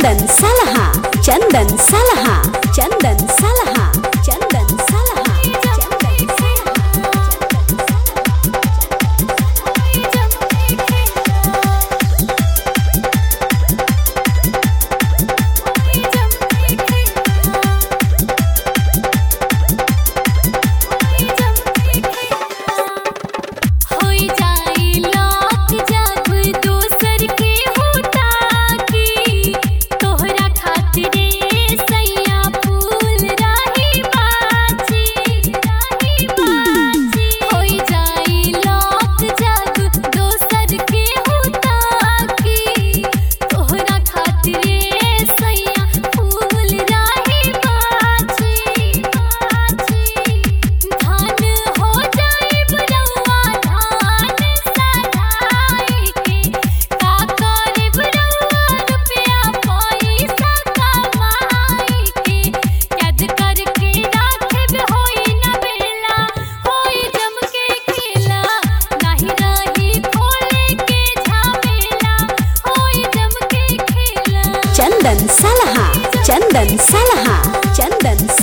चंदन सलहा चंदन सलहा चंदन सलहा चंदन सलहा चंदन होई जाई लाख जब दोसर के होता की तोहरा खातिरे सैया फूल राही बाची राही बाची होई जाई लाख जब दोसर के होता की तोहरा खातिरे सैया फूल राही बाची बाची धान हो जाई बुरौआ धान सराय के का करे बुरौआ रुपया पैसा कमाई के याद करके राखब होई न बेला होई जम के खेला नाही रही खोले के झमेला होई जम के खेला चंदन सलहा चंदन सलहा चंदन